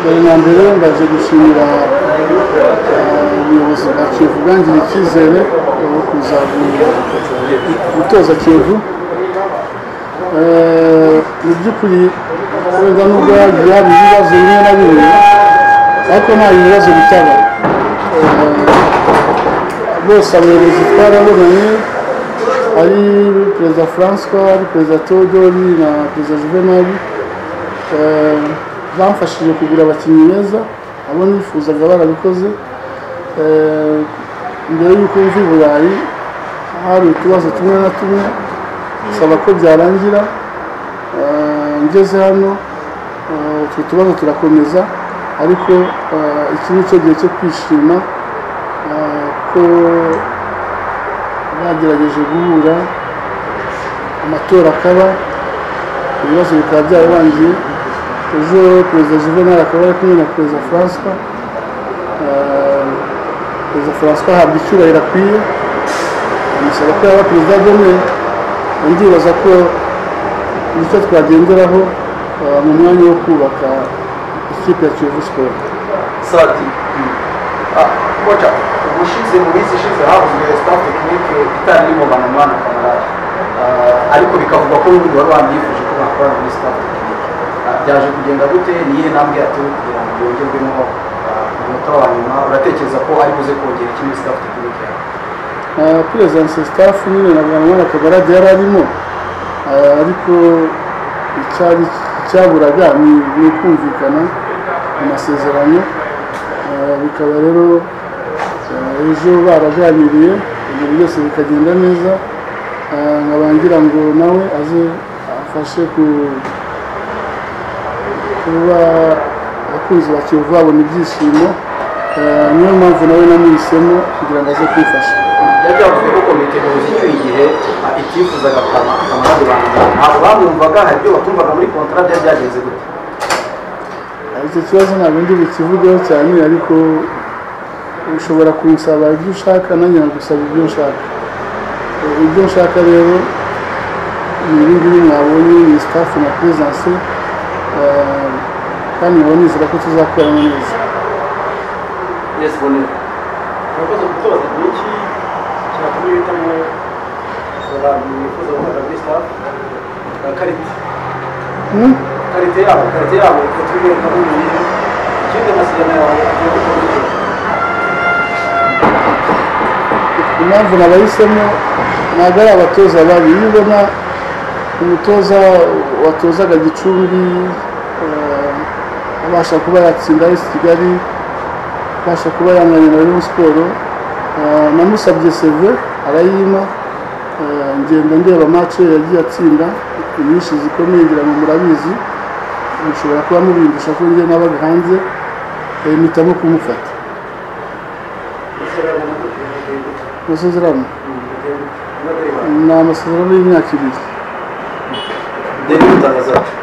mbere na mbere ndaje gushimira ubuyobozi bwa kiyovu bwangiriye icyizere wo kuza gutoza kiyovu mu by'ukuri wenda nubwo yagiye hari ibibazo bimwe na bimwe ariko nta bibazo bitaba bose abayobozi twarabonanye ari perezida francois ari perezida teodori na perezida juvenali bamfashije kugura abakinnyi beza abo nifuzaga barabikoze mbere y'uko mva i burayi hari utubazo tumwe na tumwe saba ko byarangira ngeze hano utwo tubazo turakomeza ariko iki ni cyo gihe cyo kwishima ko bagerageje guhura amatora akaba ibibazo bikaba byararangiye ejo perezida juvenal akaba ari kumwe na perezida francois perezida francois ahabwa icyubahiro akwiye amusaba ko yaba perezida ageneye ndibaza ko nicyo twagenderaho mu mwanya wo kubaka ikipe ya kiyovu siporo sati koca ubushize mu minsi ishize havuzwe staff tekinike itari irimo banamwa na kamarade ariko bikavugwa ko n'ubundi wari wanyifuje ko bakorana muri staff tekinike byaje kugenda gute ni iyihe ntambwe yatewe kugira ngo yongerwemo umunota wa nyuma uratekereza ko ari buze kongera iki muri staff tekinike yawe perezansi sitafu nyine na mwana kagarade yari arimo ariko icyari icyaburaga ni ukumvikana amasezerano bikaba rero ejo baraganiriye ibyo byose bikagenda neza nkabangira ngo nawe aze afashe kuba abakunzi ba kiyovu babona ibyishimo niyo mpamvu nawe namuhisemo kugira ngo aze kumfasha byari byavuzwe ko komite nyobozi icyuye igihe itifuzaga kamarade bangana ntabwo bamwumvaga hari ibyo batumvaga muri kontara byari byagenze gute icyo kibazo ntabwo ndi bukivugeho cyane ariko ushobora kunsaba ibyo ushaka nanjye nagusaba ibyo nshaka ibyo nshaka rero ni ibi ngibi mwabonye ni sitafu na perezanse kandi nkaba nizera ko tuzakorana neza yesi bonera murakoze gutoza ni iki cyatuma uhitamo abantu bifuza gukorera muri staff karite karite yabo karite yabo ikatubwira ko ari umuntu ikindi amasezerano yawe agiye gukora impamvu nabahisemo ntabwo ari abatoza babi iyo ubona umutoza watozaga gicumbi eh, abasha kuba yatsinda esi kigali abasha kuba yanganya na rayon siporo Eh, namusabye seve arayima Eh, ngenda ndeba mace yagiye atsinda inyinshi zikomeye ngira ngo murabizi mushobora kuba mubindusha ko njye nabaga hanze eh, mpitamo kumufata amasezerano mu gihe gito amasezerano ni atari bane ni amasezerano y'imyaka ibiri deni gutangaza ati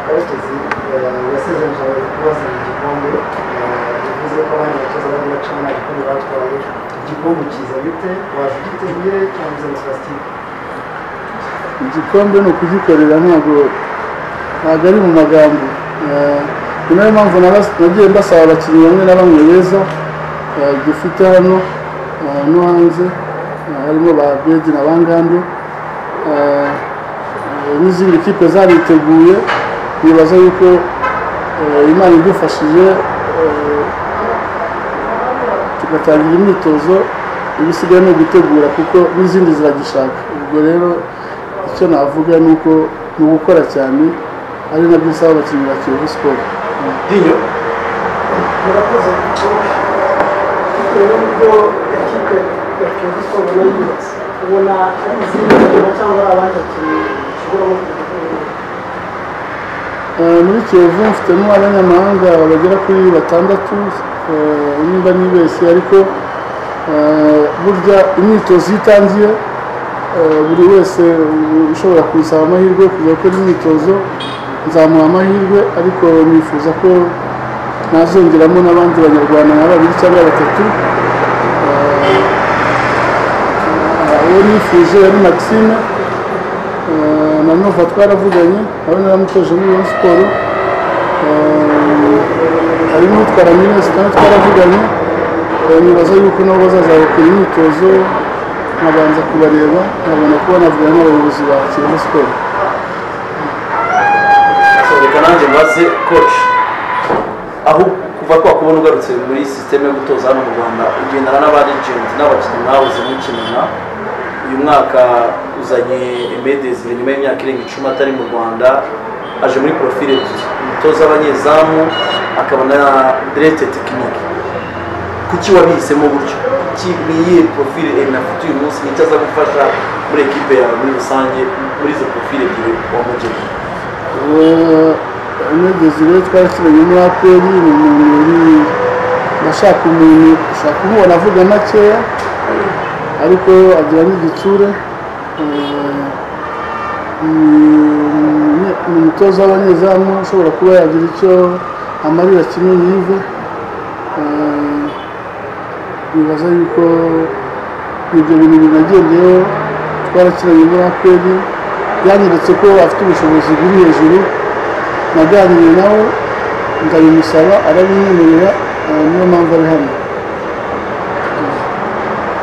karekezi yasezeranije abayobozi ko bazana igikombe eh, bivuze ko abandi batoza bari bacamo nta gikombe batwaye igikombe kiza bite waje ugiteguye cyangwa uze na plastique igikombe ni ukugikorera ntabwo ntabwo ari mu magambo Eh, ni nayo mpamvu nabas- nagiye mbasaba abakinnyi bamwe na bamwe beza eh, dufite hano eh, no hanze eh, harimo ba bedi na bangandu n'izindi kipe zariteguye nibaza yuko eh, imana idufashije eh, tugatangira imyitozo ibisigaye ni ugutegura kuko n'izindi ziragishaka ubwo rero icyo navuga ni uko ni ugukora cyane ari nabyo nsaba abakinnyi ba kiyovu siporo dinyo murakoze kuko bitewe n'ubwo ikipe ya kiyovu siporo ubona yubatse ubona ari izindi nkino cyangwa ari abandi bakinnyi bashobora Eh, muri kiyovu mfitemo abanyamahanga bagera kuri batandatu eh, nimba nibeshye ariko eh, burya imyitozo iyo itangiye eh, buri wese ushobora kunsaba amahirwe yo kujya gukora imyitozo nzamuha amahirwe ariko nifuza ko nazongeramo n'abandi banyarwanda nka babiri cyangwa batatu Eh, uwo nifuje yari maxime Eh, na nova twaravuganye nawe naramutoje muri Rayon siporo hari n'utwara minesi kandi twaravuganye nibaza yuko nabo bazazabakora imyitozo nkabanza kubareba nkabona kuba navugana n'abayobozi ba kiyovu siporo reka nanjye mbaze koci aho kuva twakubona ugarutse muri sisiteme yo gutoza hano mu rwanda ugendana n'abarigenti n'abakinnyi mwahoze mukinana uyu mwaka uzanye emedezire nyuma y'imyaka irenga icumi atari mu rwanda aje muri porofile ebyiri umutoza w'abanyezamu akaba na derete tekinike kuki wabihisemo gutyo Kuki ni iyihe porofile emina afite uyu munsi nicyo aza gufasha muri ekipe yawe muri rusange muri izo porofile ebyiri wamugennye umwegezire twakiranye muri aperi ni umuntu uri ndashaka umuntu ushaka kumubona avuga makeya ariko agira n'igitsure Eh, ni ni umutoza w'abanyezamu ushobora kuba yagira icyo amarira kimwe yive Eh, nibaza yuko ibyo bintu binagendeyeho twarakiranye muri aperi yanyeretse ko afite ubushobozi buri hejuru naganiriye nawe ndabimusaba arabimwemerera eh, niyo mpamvu ari hano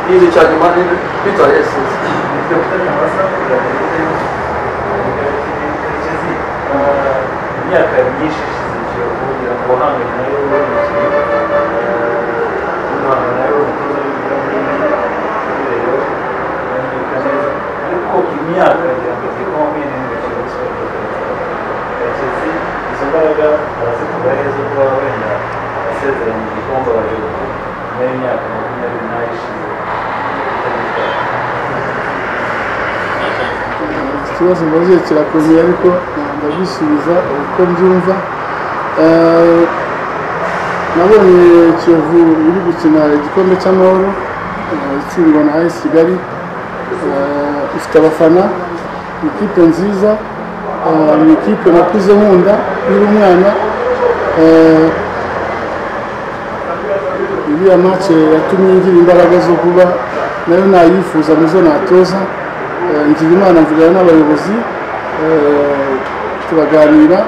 igihe cya nyuma ni bitwaye yasize imyaka myinshi ishize igihe kugira ngo uhangane nayo uri umukinnyi uhangane nayo uri umutoza w'ibirahuri rero uranyereka neza ariko imyaka ngira ngo igihe kuba mwene n'imikino y'isoko karekezi izo mbaraga arazikura neza kuba wenda asezeranye igikombe abayobozi nyuma y'imyaka makumyabiri n'ayo ishize ikibazo mbaze kirakomeye ariko eh, ndabisubiza uko mbyumva Eh, nabonye kiyovu iri gukina igikombe cy'amahoro eh, itsindwa na ayesi kigali Eh, ifite abafana ni ikipe nziza eh, ni ikipe nakuze nkunda nkiri umwana Eh, iriya mace yatumye ngira imbaraga zo kuba nayo nayifuza mu zo natoza Eh, ngira imana mvugana n'abayobozi eh, turaganira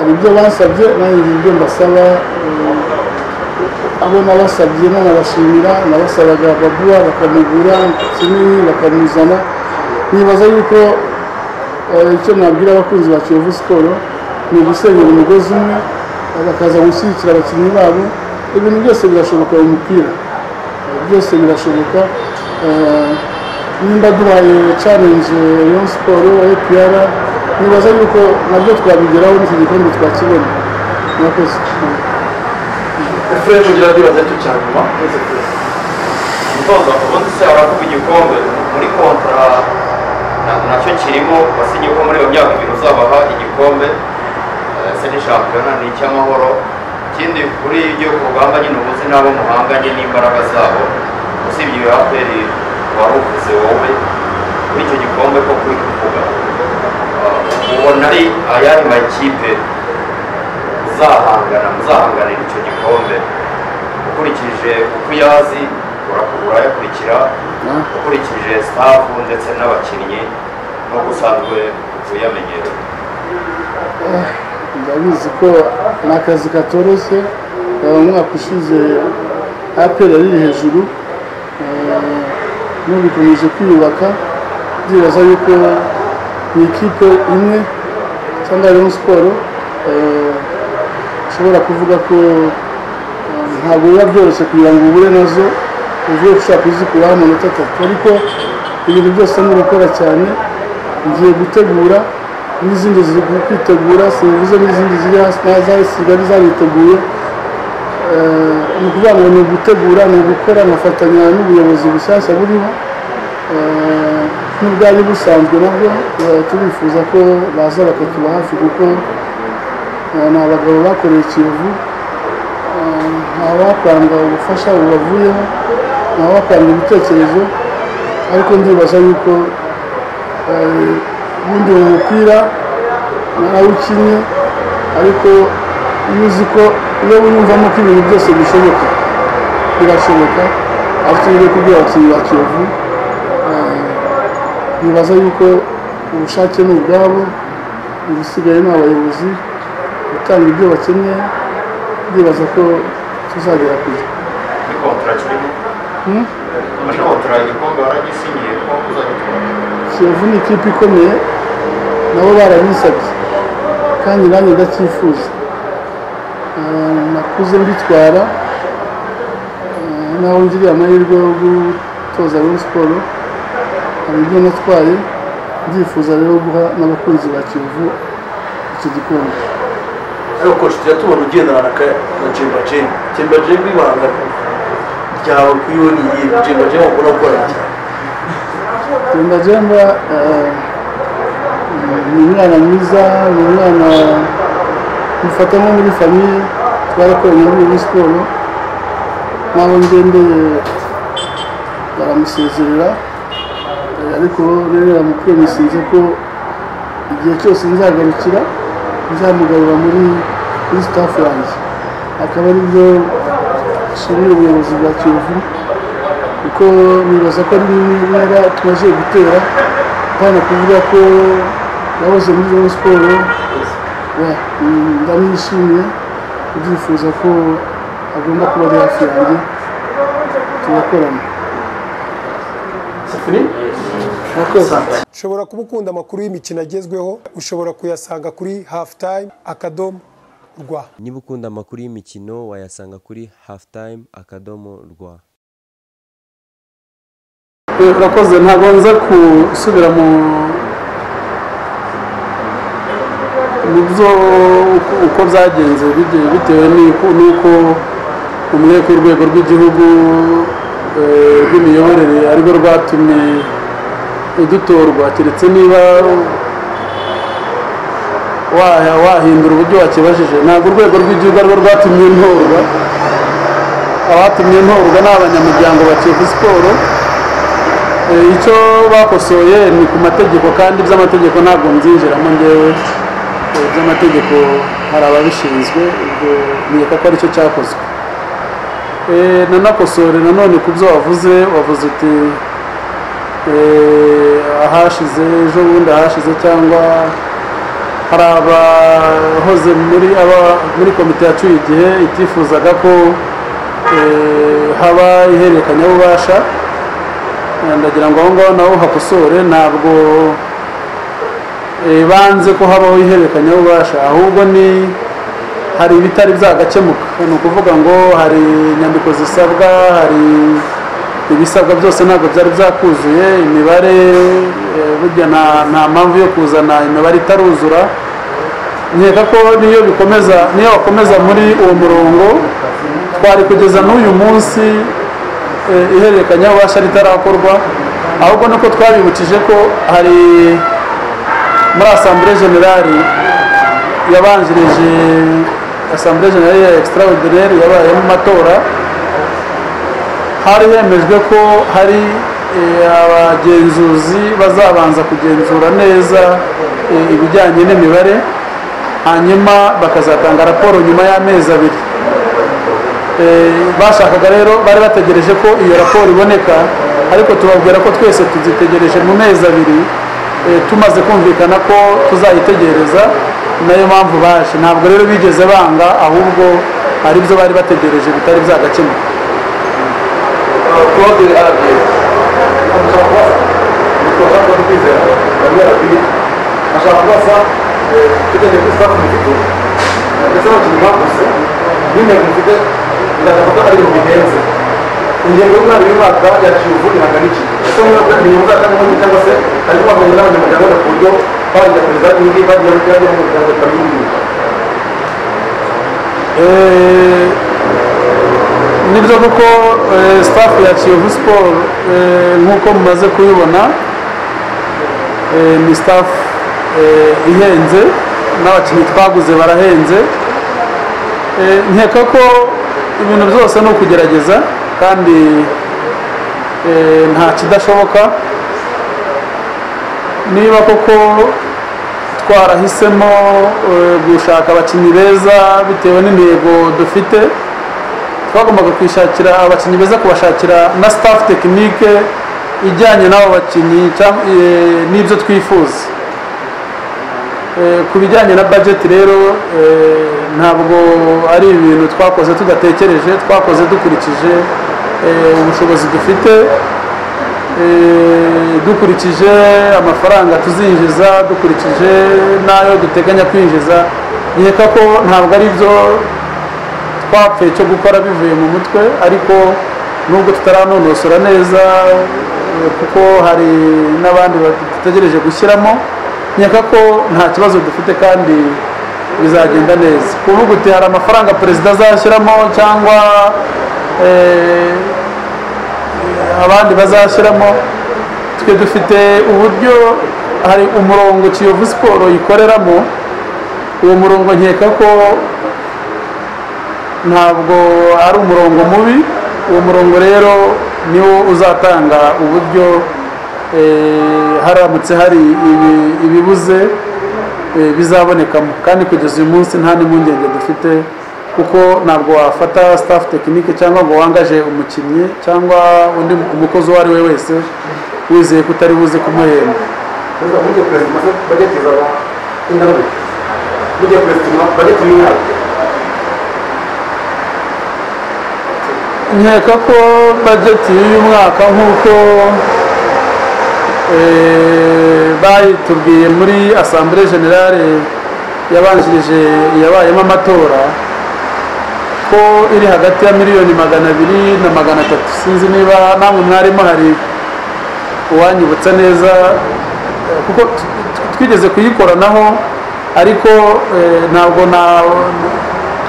hari ibyo bansabye nanjye ngira ibyo mbasaba eh, abo nabasabye nanabashimira nabasabaga babuwa bakamugura kinini bakamuzana nibaza yuko eh, icyo nabwira abakunzi ba kiyovu siporo ni ugusenyera umugozi umwe eh, bakaza gushyigikira abakinnyi babo ibintu byose birashoboka mu mupira byose birashoboka Eh, nimba duhaye challenge Rayon Sport APR nibaza yuko nabyo twabigeraho n'iki gikombe twakibona murakoze efuremu ugira bibaza cyo cya nyuma umutoza ubundi se aravuga igikombe muri kontra na- nacyo kirimo wasinyeho muri iyo myaka ibiri uzabaha igikombe eh, se ni shampiyona ni icy'amahoro ikindi kuri ibyo ku rugamba nyine ubuzi n'abo muhanganye n'imbaraga zabo usibye iyo aperi wari uvuze wowe kuri icyo gikombe ko kuri kuvuga eh, ubona ari ayahe makipe uzahangana muzahanganira icyo gikombe ukurikije uko uyazi urayakurikira ukurikije sitafu ndetse n'abakinnyi n'uko usanzwe uyamenyera ndabizi ko ni akazi katoroshye Eh, umwaka ushize APR yari iri hejuru Eh, n'ubu ikomeje kwiyubaka ndibaza yuko ni ikipe imwe cyangwa Rayon Sport eh, ushobora kuvuga ko eh, ntabwo biba byoroshye kugira ngo uhure nazo uvuye ushaka kuzikuraho amanota atatu ariko ibintu byose ni ugukora cyane ngiye gutegura n'izindi ziri kwitegura serivisi n'izindi ziri hasi naza zisigaye zariteguye Eh, ni ukuvuga ngo ni ugutegura ni ugukora nkafatanya n'ubuyobozi bushyashya buriho Eh, n'ubwari busanzwe nabwo eh, turifuza ko baza bakatuba hafi kuko eh, ni abagabo bakoreye ikiyovu Eh, nta wakwanga ubufasha bubavuyeho nta wakwanga ibitekerezo ariko ndibaza yuko eh, ubundi mu mupira narawukinnye ariko iyo uzi ko iyo wiyumvamo ko ibintu byose bishoboka birashoboka aho tugiye kubwira abakinnyi ba kiyovu eh, nibaza yuko ubushake ni ubwabo ibisigaye ni abayobozi gutanga ibyo bakeneye ndibaza ko tuzagera ku gihe muri kontara kirimo Hmm? muri kontara igikombe waragisinyiye ko uzagitwara kiyovu ni ikipe ikomeye nabo barabinsabye kandi nanjye ndacyifuza Ah, nakuze mbitwara Ah, naho ngiriye amahirwe yo gutoza Rayon Sports hari ibyo natwaye ndifuza rero guha n'abakunzi ba kiyovu iki gikombe ariko koci tujya tubona ugendana na ka- na jemba jemba jemba jemba ibanga ryawe kuri we ni iyihe jemba jemba ukora gukora iki Jemba Jemba eh, ni umwana mwiza ni umwana mufata nko muri famiye twarakoranye muri iyi siporo n'abo ngendeye baramusezerera eh, ariko rero yamupromisinze ko igihe cyose nzagarukira nzamugarura muri muri staff yanjye akaba aribyo nshimira ubuyobozi bwa kiyovu kuko nibaza ko ari intera tumaze gutera hano kuvuga ko yahoze muri Rayon siporo ndamwishimiye ndifuza ko agomba kuba ari hafi yanjye tugakorana sifuri murakoze ushobora kuba ukunda amakuru y'imikino agezweho ushobora kuyasanga kuri halftime akadomo rwa niba ukunda amakuru y'imikino wayasanga kuri halftime akadomo rwa Eh, urakoze ntabwo nza gusubira mu mu byo uko- uko byagenze bige- bitewe n'uko n'uko umwe ku rwego rw'igihugu eh, rw'imiyoborere arirwo rwatumye dutorwa keretse niba wa- wahindura uburyo wakibajije ntabwo urwego rw'igihugu arirwo rwatumye ntorwa abatumye ntorwa ni abanyamuryango ba kiyovu siporo Eh, icyo bakosoye ni ku mategeko kandi iby'amategeko ntabwo mbyinjiramo ngewe Eh, iby'amategeko hari ababishinzwe ubwo nkeka ko aricyo cyakozwe Eh, nanakosore nanone ku byo wavuze wavuze uti eh, ahashize ejo bundi ahashize cyangwa hari abahoze muri aba muri komite yacuye igihe itifuzaga ko eh, haba ihererekanyabubasha ndagira ngo aho ngaho naho hakosore ntabwo eh, banze ko habaho ihererekanyabubasha ahubwo ni hari ibitari byagakemuka ni ukuvuga ngo hari inyandiko zisabwa hari ibisabwa byose ntabwo byari byakuzuye imibare eh, burya nta- nta mpamvu yo kuzana imibare itaruzura nkeka ko niyo bikomeza niyo wakomeza muri uwo murongo twari kugeza n'uyu munsi eh, ihererekanyabubasha ritarakorwa ahubwo nuko twabibukije ko hari muri asambure generali yabanjirije asambure generali ya extraordinaire yabayemo amatora hari hemejwe ko hari eh, abagenzuzi bazabanza kugenzura neza eh, ibijyanye n'imibare hanyuma bakazatanga raporo nyuma y'amezi abiri Eh, bashakaga rero bari bategereje ko iyo raporo iboneka ariko tubabwira ko twese tuzitegereje mu mezi abiri eh, tumaze kumvikana ko tuzayitegereza nayo mpamvu baje ntabwo rero bigeze banga ahubwo hari ibyo bari bategereje bitari byagakemuka claude arabiye ashaka kubasa ibikorwa byo kwizera bamwe arabiye ashaka kubasa tugendeye kuri staff mufite ndetse n'abakinnyi bakuze n'intego mufite ndashaka ko ari ibintu bihenze ingengo y'umwari w'imyaka ya kiyovu ntabwo ari iki kuko niba kandi mu mwaka n'ubundi cyangwa se hari kwamenya n'abanyamuryango ku buryo barangira perezida n'indi bagiye bagiye mu muryango batabimenya Eh, nibyo kuko eh, staff ya kiyovu siporo eh, nk'uko mumaze kubibona eh, ni staff eh, ihenze n'abakinnyi twaguze barahenze Eh, nkeka ko ibintu byose ni ukugerageza kandi eh, nta kidashoboka niba koko twarahisemo eh, gushaka abakinnyi beza bitewe n'intego dufite twagombaga kwishakira abakinnyi beza kubashakira na staff tekinike ijyanye n'abo bakinnyi cyangwa, eh, n'ibyo twifuza Eh, ku bijyanye na budget rero ntabwo ari ibintu twakoze tudatekereje twakoze dukurikije ubushobozi dufite dukurikije amafaranga tuzinjiza dukurikije n'ayo duteganya kwinjiza nkeka ko ntabwo ari byo twapfuye cyo gukora bivuye mu mutwe ariko nubwo tutaranonosora neza kuko hari n'abandi dutegereje gushyiramo nkeka ko nta kibazo dufite kandi bizagenda neza kuvuga uti hari amafaranga perezida azashyiramo cyangwa abandi bazashyiramo twe dufite uburyo hari umurongo kiyovu siporo yikoreramo uwo murongo nkeka ko ntabwo ari umurongo mubi uwo murongo rero niwo uzatanga uburyo haramutse hari ibibuze bizabonekamo kandi kugeza uyu munsi nta n'impungenge dufite kuko ntabwo wafata staff tekinike cyangwa ngo wangaje umukinnyi cyangwa undi umukozi uwo ari we wese wizeye ko utari buze kumuhemba perezida mujye perezida maze bageti zaba indabyo mujye perezida bageti y'imyaka nkeka ko bajeti y'uyu mwaka nk'uko bayitubwiye muri asambure generale yabanjirije yabayemo amatora ko iri hagati ya miliyoni magana abiri na magana atatu sinzi niba namwe mwarimu hari uwanyibutsa neza kuko twigeze kuyikoranaho ariko ntabwo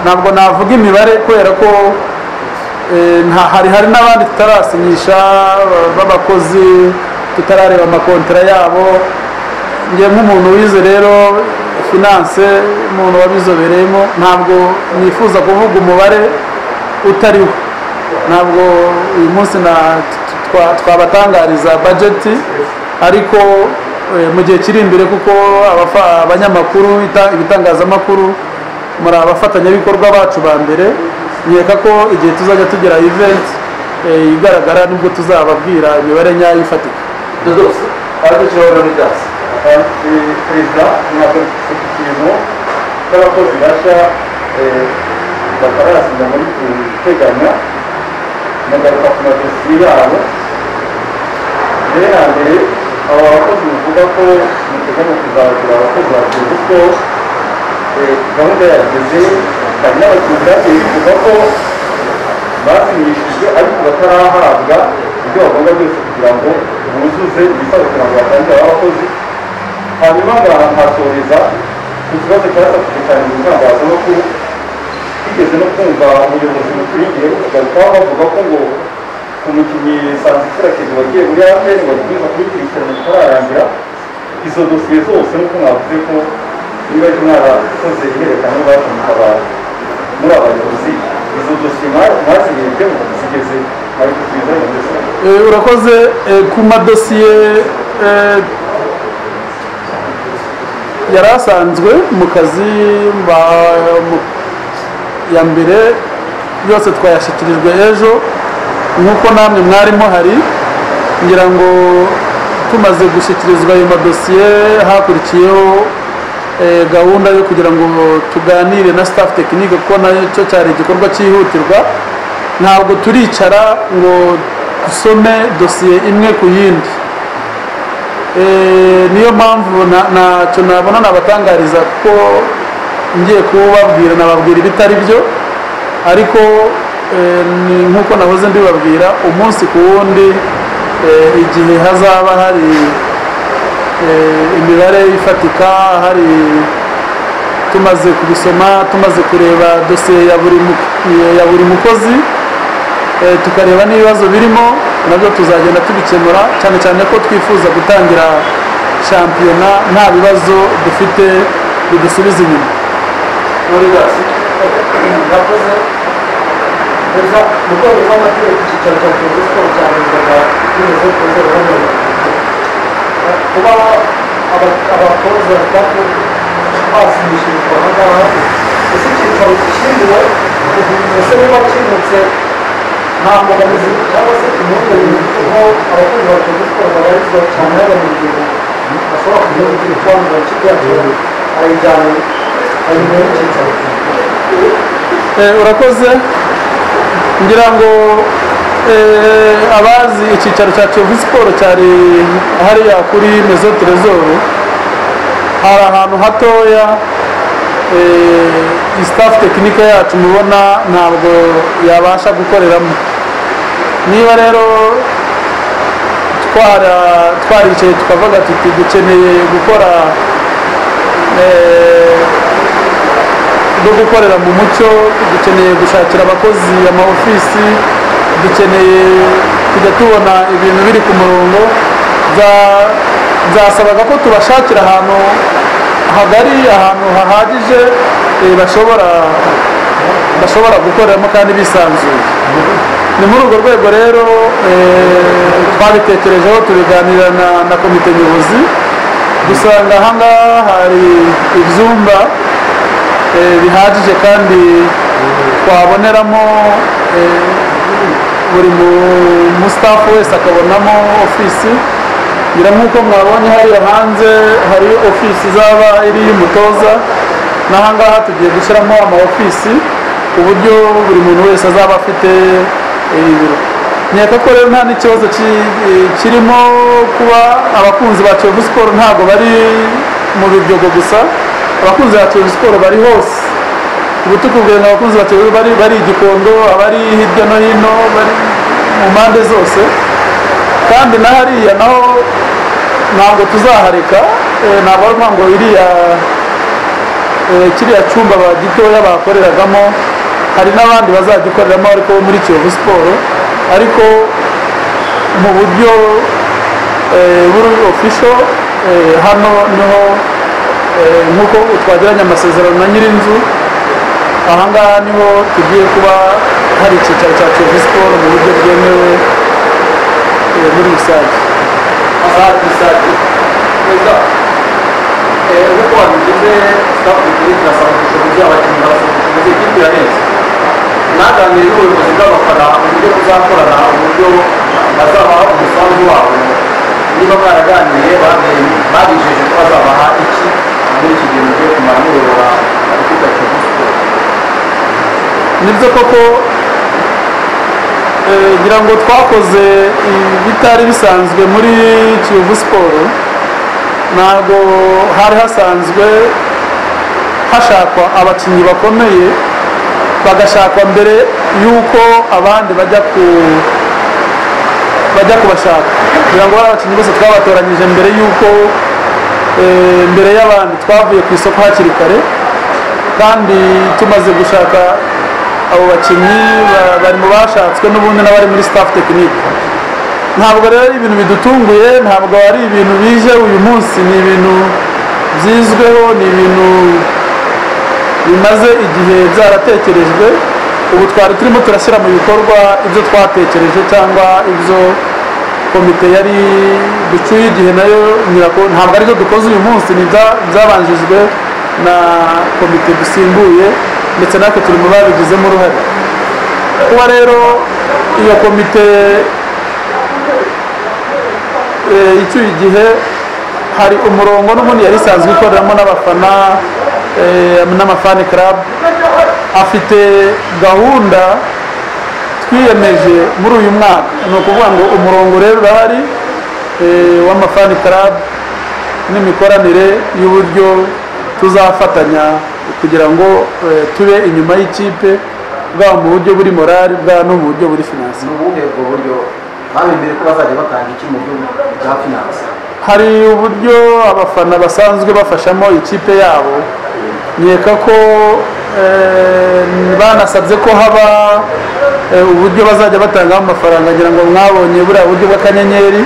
ntabwo navuga imibare kubera ko hari hari n'abandi tutarasinyisha b'abakozi tutarareba amakontara yabo njye nk'umuntu wize rero finance umuntu wabizobereyemo ntabwo nifuza kuvuga umubare utari wo ntabwo uyu munsi twabatangariza bajeti ariko mu gihe kiri imbere kuko abanyamakuru ibitangazamakuru muri abafatanyabikorwa bacu ba mbere nkeka ko igihe tuzajya tugira iventi igaragara nibwo tuzababwira imibare nyayo ifatika dodos aradukiraho muri dasi perezida ntabwo ikintu cy'abakozi basha batarasinya muri guteganya nagaruka ku madosiye yabo mbere ya mbere aba bakozi bavuga ko muteganya kuzagira abakozi bagiye kuko gahunda yageze hari n'abakinnyi bagiye bivuga ko basinyishijwe ariko batarahabwa ibyo bagomba byose kugira ngo buzuze ibisabwa kugira ngo batangire abakozi hanyuma ngaha nkasoreza ku kibazo cyasabwe cyane mu itangazamakuru twigeze no kumva umuyobozi muturiye bagarukaho bavuga ko ngo umukinnyi sanzikira kezi wagiye muri apr bakomeza kuyikurikirana bitararangira izo dosiye zose nk'uko mwavuze ko niba ari mwarakoze ihererekanya baje mukabara muri abayobozi izo dosiye mwazirebyeho zigeze mwari kuziza mu dosiye urakoze ku madosiye yari asanzwe mu kazi ya mbere yose twayashyikirijwe ejo nk'uko namwe mwarimo hari ngira ngo tumaze gushyikirizwa ayo madosiye hakurikiyeho gahunda yo kugira ngo tuganire na staff tekinike kuko nacyo cyari igikorwa cyihutirwa ntabwo turicara ngo dusome dosiye imwe ku yindi niyo mpamvu ntacyo nabona nabatangariza kuko ngiye kubabwira nababwira ibitari byo ariko nk'uko nahoze mbibabwira umunsi ku wundi igihe hazaba hari imibare ifatika hari tumaze kubisoma tumaze kureba dosiye ya buri mukozi tukareba n'ibibazo birimo nabyo tuzagenda tubikemura cyane cyane ko twifuza gutangira shampiyona nta bibazo dufite bidusubiza inyuma muri dasi murakoze perezida mu rwego rw'amategeko icyicaro cya perezida siporo cyarezaga binyuze ku nzego z'umurimo kuba abatoza batatu basinyishirizwa aha ngaha ese icyicaro kiriwe ese niba kimutse nta mbogamizi cyangwa se impungenge kuko abakozi ba perezida siporo babarizwa cyane n'abanyamuryango bashobora kugira ngo ikigo cyangwa ikigo cyacyo ayijyanye arimo cyicaro Eh, urakoze ngira ngo eh, abazi icyicaro cya kiyovu siporo cyari hariya kuri mezo terezoro hari ahantu hatoya eh, staff tekinike yacu mubona ntabwo yabasha gukoreramo niba rero twara twaricaye tukavuga tuti dukeneye gukora eh, no gukorera mu mucyo dukeneye gushakira abakozi amaofisi dukeneye kujya tubona ibintu biri ku murongo bya- byasabaga ko tubashakira ahantu hagari ahantu hahagije eh, bashobora bashobora gukoreramo kandi bisanzuye ni muri urwo rwego rero eh, twabitekerejeho tubiganira na, na komite nyobozi dusanga ahangaha hari ibyumba eh, bihagije kandi twaboneramo eh, buri mu- mu staff wese akabonamo ofisi ngira nk'uko mwabonye hariya hanze hari ofisi izaba iri mutoza n'ahangaha tugiye gushyiramo ama ofisi ku buryo buri muntu wese azaba afite eh, ibiro nkeka ko rero nta n'ikibazo ki- eh, kirimo kuba abakunzi ba Kiyovu Sport ntabwo bari mu Biryogo gusa abakunzi ba Kiyovu Sport bari hose ubu tukubwira abakunzi ba Kiyovu bari bari i Gikondo abari hirya no hino bari mu mpande zose kandi na hariya naho ntabwo tuzahareka eh, ntabwo ari ukuvuga ngo iriya eh, kiriya cyumba ba gitoya bakoreragamo hari n'abandi bazagikoreramo ariko bo muri Kiyovu Sport ariko mu buryo eh, buri official eh, hano niho Eh, nk'uko twagiranye amasezerano na nyirinzu ahangaha niho tugiye kuba hari icyicaro cya kiyovu siporo mu buryo bwemewe eh, muri rusange azajya izajya neza nk'uko wabigize sitafu ebyiri turasaba gushora iby'abakinnyi basohotse ikipe ya neza naganiriye n'ubuyobozi bw'abafana uburyo buzakorana uburyo bazabaha umusanzu wabo niba baraganiye babijeje ko bazabaha iki muri iki gihe mugiye kumara muyobora ikipe ya kiyovu siporo nibyo koko eh, ngira ngo twakoze ibitari bisanzwe muri kiyovu siporo ntabwo hari hasanzwe hashakwa abakinnyi bakomeye bagashakwa mbere y'uko abandi bajya ku bajya kubashaka kugira ngo bari abakinnyi bose twabatoranyije mbere y'uko eh, mbere y'abandi twavuye ku isoko hakiri kare kandi tumaze gushaka abo bakinnyi ba- bari mu bashatswe n'ubundi n'abari muri staff tekinike ntabwo rero ari ibintu bidutunguye ntabwo ari ibintu bije uyu munsi ni ibintu byizweho ni ibintu bimaze igihe byaratekerejwe ubu twari turimo turashyira mu bikorwa ibyo twatekereje cyangwa ibyo komite yari ducyuye igihe nayo nyirako- ntabwo aribyo dukoze uyu munsi ni ibya- byabanjijwe na komite dusimbuye ndetse natwe turi mu babigizemo uruhare kuba rero iyo komite eh, icyuye igihe hari umurongo n'ubundi yari isanzwe ikoreramo n'abafana eh, n'amafani club afite gahunda twiyemeje muri uyu mwaka ni ukuvuga ngo umurongo rero urahari eh, w'amafani club n'imikoranire y'uburyo tuzafatanya kugira ngo eh, tube inyuma y'ikipe bwaba mu buryo buri morali bwaba no mu buryo buri finansi ni ubuhe bwo buryo babimbiye ko bazajya batanga iki mu buryo bwa finansi hari uburyo abafana basanzwe bafashamo ikipe yabo nkeka ko eh, banasabye ko haba eh, uburyo bazajya batangamo amafaranga ngira ngo mwabonye buriya buryo bw'akanyenyeri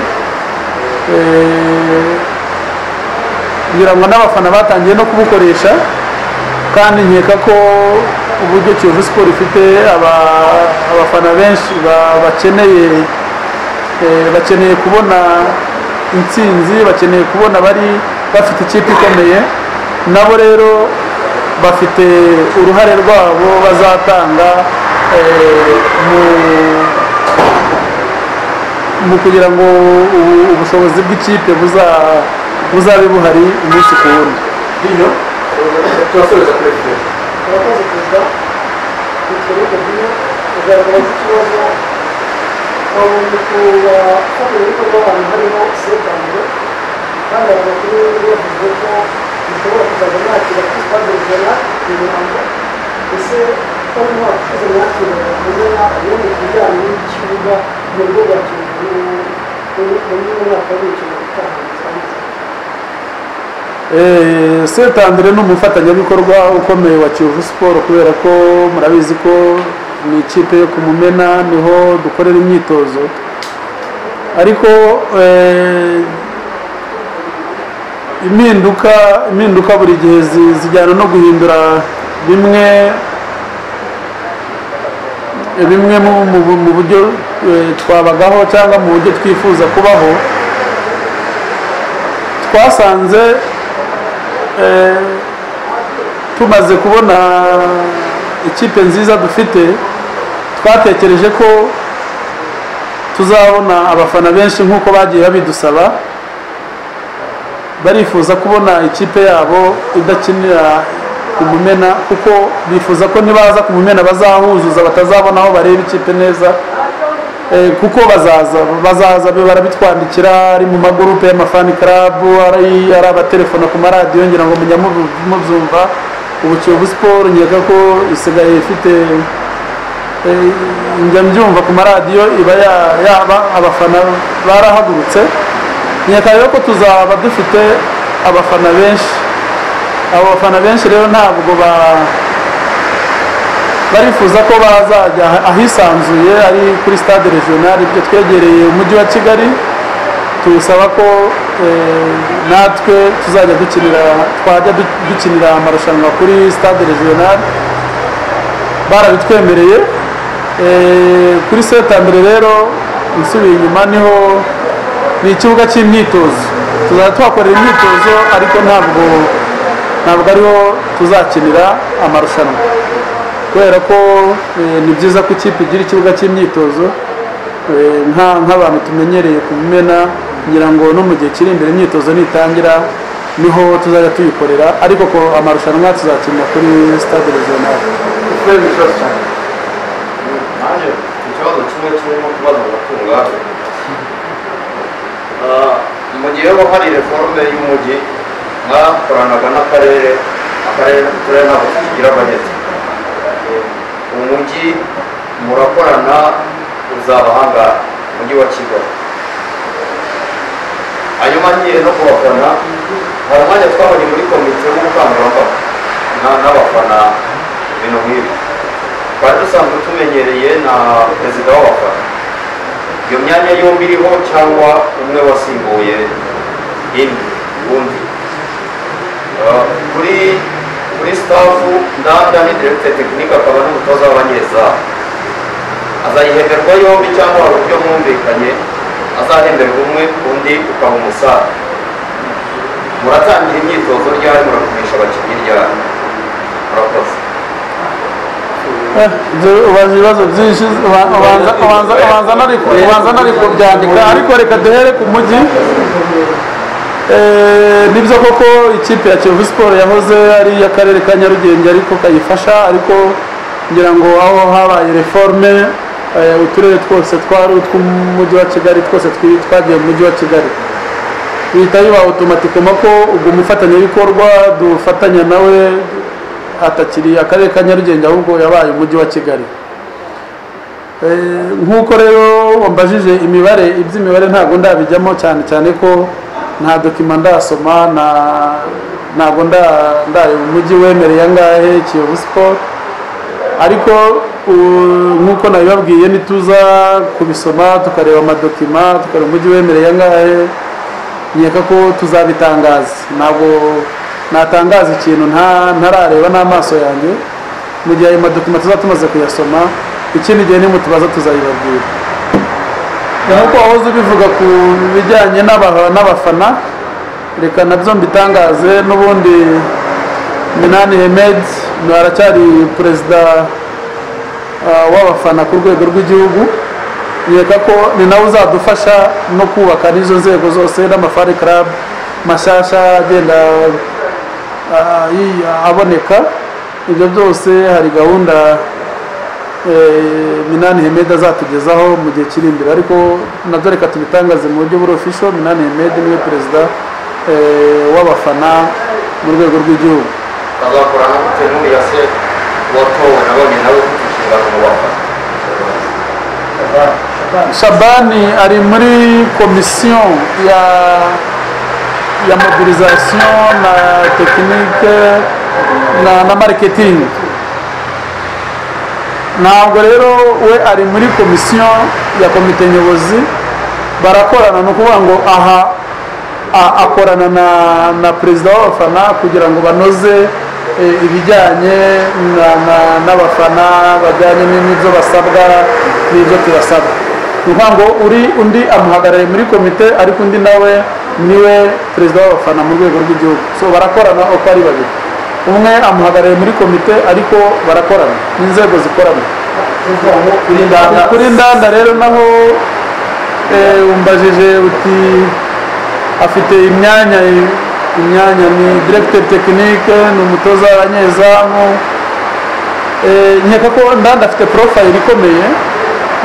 Eh, ngira ngo n'abafana batangiye no kubukoresha kandi nkeka ko uburyo kiyovu siporo ifite aba- abafana benshi ba- bakeneye Eh, bakeneye kubona intsinzi bakeneye kubona bari bafite ikipe ikomeye nabo rero bafite uruhare rwabo bazatanga eh, mu- mu kugira ngo ubu- ubushobozi bw'ikipe buza- buzabe buhari umunsi ku wundi bino turasoreza kuri fpr turakoze perezida witwa rero bino kugaragaza ikibazo aho mu kubafatira ibikorwa abantu harimo sekango kandi abakuru bavuze ko bishobora kuzajya mwakira kuri stade ijana mu mirongo ese ko mwakuze mwakira kumena iyo mu kijyanye n'ikibuga mu rugo rwa kiyovu mu mwaka w'imikino utaha seta Andre ni umufatanyabikorwa ukomeye wa kiyovu siporo kubera ko murabizi ko ni ikipe yo ku mumena niho dukorera imyitozo ariko eh, impinduka impinduka buri gihe zi- zijyana no guhindura bimwe bimwe mu- mu- mu buryo eh, twabagaho cyangwa mu buryo twifuza kubaho twasanze eh, tumaze kubona ikipe nziza dufite twatekereje ko tuzabona abafana benshi nk'uko bagiye babidusaba barifuza kubona ikipe yabo idakinira ku mumena kuko bifuza ko nibaza ku mumena bazahuzuza batazabona aho bareba ikipe neza Eh, kuko bazaza bazaza be barabitwandikira ari mu magurupe y'amafani karabu ari ari abatelefona ku maradiyo ngira ngo mujya mubu- mubyumva ubu kiyovu siporo nkeka ko isigaye ifite eh, njya mbyumva ku maradiyo iba ya- yaba abafana barahagurutse nkeka rero ko tuzaba dufite abafana benshi abo bafana benshi rero ntabwo ba barifuza ko bazajya ahisanzuye ari kuri stade regional ibyo twegereye umujyi wa kigali tubisaba ko eh, natwe tuzajya dukinira twajya du- dukinira amarushanwa kuri stade regional barabitwemereye Eh, kuri setambere rero nsubiye inyuma niho ni ikibuga cy'imyitozo tuzajya tuhakorera imyitozo ariko ntabwo ntabwo ariho tuzakinira amarushanwa kubera ko eh, ni byiza ko ikipe igira ikibuga cy'imyitozo eh, nka- nk'abantu tumenyereye ku mumena ngira ngo no mu gihe kiri imbere imyitozo nitangira niho tuzajya tuyikorera ariko ko amarushanwa tuzakinira kuri stade regional fpr ni ikibazo cyane nanjye ikibazo kimwe kirimo kubaza abatunga mu gihe haba hari reforme y'umujyi mwakoranaga n'akarere akarere n'uturere ntabwo tukigira bajeti umujyi murakorana uzaba ahangaha umujyi wa kigali hanyuma ngiye no kubafana hari umwanya twabonye muri komite w'ubukangurambaga na- n'abafana ibintu nk'ibi twari dusanzwe tumenyereye na perezida w'abafana iyo myanya yombi iriho cyangwa umwe wasimbuye indi undi Ah, kuri kuri stafu ndanda ni director tekinike akaba n'umutoza w'abanyezamu azayihemberwa yombi cyangwa hari uburyo mwumvikanye azahemberwa umwe undi ukaba umusare muratangira imyitozo ryari muragumisha abakinnyi ryari murakoze Eh, ibyo ubaza ibibazo byinshi uba- ubanza- ubanza- ubanza nari ku- ubanza nari kubyandika ariko reka duhere ku mujyi Eh, nibyo koko ikipe ya kiyovu siporo yahoze ari iy'akarere ka nyarugenge ariko kayifasha ariko ngira ngo aho habaye reforme eh, uturere twose twari utw'umujyi wa kigali twose twi- twagiye mu mujyi wa kigali bihita biba otomatikoma ko ubwo umufatanyabikorwa dufatanya nawe atakiri akarere ka nyarugenge ahubwo yabaye umujyi wa kigali Eh, nk'uko rero wambajije imibare iby'imibare ntabwo ndabijyamo cyane cyane ko nta dokima ndasoma nta ntabwo nda- ndareba umujyi wemereye angahe kiyovu siporo ariko u- nk'uko nabibabwiye nituza kubisoma tukareba amadokima tukareba umujyi wemereye angahe nkeka ko tuzabitangaza ntabwo natangaza ikintu nta- ntarareba n'amaso yanjye mu gihe ayo madokima tuzaba tumaze kuyasoma ikindi gihe nimutubaza tuzayibabwira nk'uko wahoze ubivuga ku bijyanye n'aba- n'abafana reka nabyo mbitangaze n'ubundi minani hemed ni- aracyari perezida ah, w'abafana ku rwego rw'igihugu nkeka ko ni nawe uzadufasha no kubaka n'izo nzego zose n'amafari club mashyashya agenda ah, yi- aboneka ibyo byose hari gahunda eh, minani hemedi azatugezaho mu gihe kiri imbere ariko nabyo reka tubitangaze mu buryo buri official minani hemedi niwe perezida eh, w'abafana mu rwego rw'igihugu azakora no gutegurira se watowe na bamwe nawe ufite inshingano mu bafana shabani ari muri komisiyo ya ya mobilisation na tekinike na, na marketing ntabwo rero we ari muri komisiyo ya komite nyobozi barakorana ni ukuvuga ngo aha a- akorana na, na perezida w'abafana kugira ngo banoze eh, ibijyanye na- na- n'abafana bajyanye n'ibyo basabwa n'ibyo tubasaba ni ukuvuga ngo uri undi amuhagarariye muri komite ariko undi nawe niwe perezida w'abafana mu rwego rw'igihugu so barakorana uko ari babiri umwe amuhagarariye muri komite ariko barakorana n'inzego zikorana kuri ndanda rero naho eh, umbajije uti afite imyanya imyanya ni directeur technique ni umutoza w'abanyezamu Eh, nkeka ko ndanda afite profile ikomeye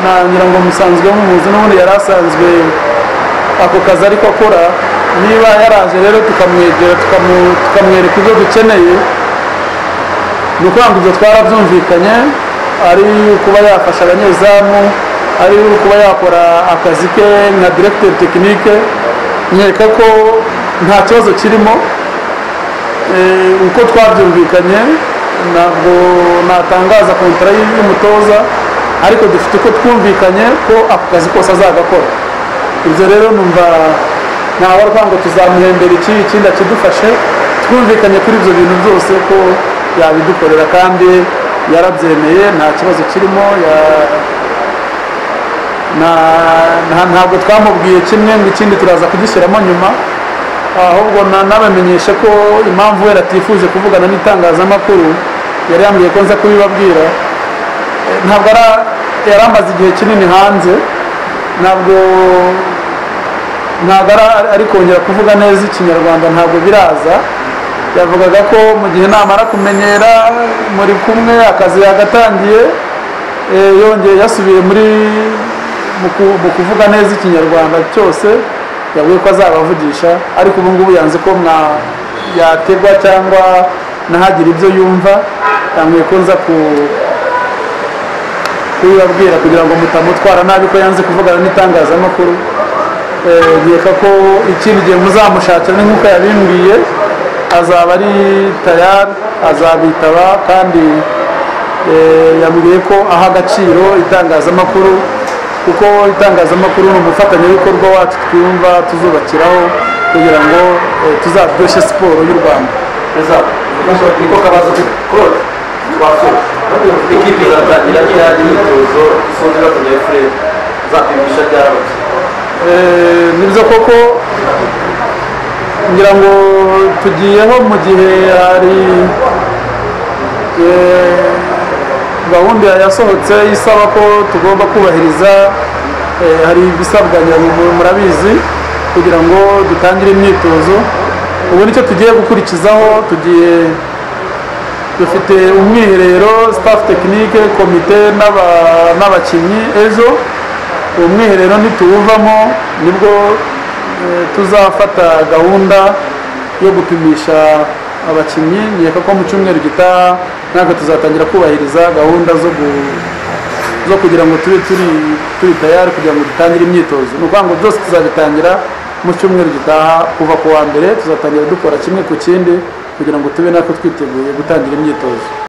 na ngira ngo musanzwe mumuzi n'ubundi yari asanzwe ako kazi ariko akora niba yaraje rero tukamwegera tukamu- tukamwereka ibyo dukeneye ni ukuvuga ngo ibyo twarabyumvikanye ari kuba yafasha abanyezamu ari kuba yakora akazi ke nka directeur technique nkeka ko nta kibazo kirimo Eh, uko twabyumvikanye ntabwo natangaza kontara y- y'umutoza ariko dufite uko twumvikanye ko ako kazi kose azagakora ibyo rero numva ntawe arwa ngo tuzamuhembera iki ikindi akidufashe twumvikanye kuri ibyo bintu byose ko yabidukorera kandi yarabyemeye nta kibazo kirimo ya- na- nta- ntabwo twamubwiye kimwe ngo ikindi turaza kugishyiramo nyuma ahubwo na- nabamenyeshe ko impamvu we atifuje kuvugana n'itangazamakuru yari yambwiye ko nza kubibabwira Eh, ntabwo ara- yari amaze igihe kinini hanze ntabwo ntabwo ara- ari kongera kuvuga neza ikinyarwanda ntabwo biraza yavugaga ko mu gihe namara kumenyera muri kumwe akazi yagatangiye eh, yongeye yasubiye muri mu ku- mu kuvuga neza ikinyarwanda cyose yavuye ko azabavugisha ariko ubu ngubu yanze ko mwa yategwa cyangwa nahagire ibyo yumva yambwiye ko nza ku- kubibabwira kugira ngo mutamutwara nabi ko yanze kuvugana n'itangazamakuru Eh, nkeka ko ikindi gihe muzamushakira ni nk'uko yabimbwiye azaba ari tayari azabitaba kandi eh, yambwiye ko aha agaciro itangazamakuru kuko itangazamakuru ni umufatanyabikorwa wacu twumva tuzubakiraho kugira ngo eh, tuzaryoshye siporo y'u rwanda niko kabazo kode twasura ekipi izatangira ryari imyitozo isoza ifatanya efurere zapimisha ryari abakinnyi Eh, nibyo koko ngira ngo tugiyeho mu gihe hari eh, gahunda yasohotse isaba ko tugomba kubahiriza eh, hari ibisabwa ngira ngo mu- murabizi kugira ngo dutangire imyitozo ubu nicyo tugiye gukurikizaho tugiye dufite umwiherero staff tekinike komite n'aba- n'abakinnyi ejo uwo mwiherero nituwuvamo nibwo eh, tuzafata gahunda yo gupimisha abakinnyi nkeka ko mu cyumweru gitaha natwe tuzatangira kubahiriza gahunda zo gu- zo kugira ngo tube turi turi tayari kugira ngo dutangire imyitozo ni ukuvuga ngo byose tuzabitangira mu cyumweru gitaha kuva ku wa mbere tuzatangira dukora kimwe ku kindi kugira ngo tube natwe twiteguye gutangira imyitozo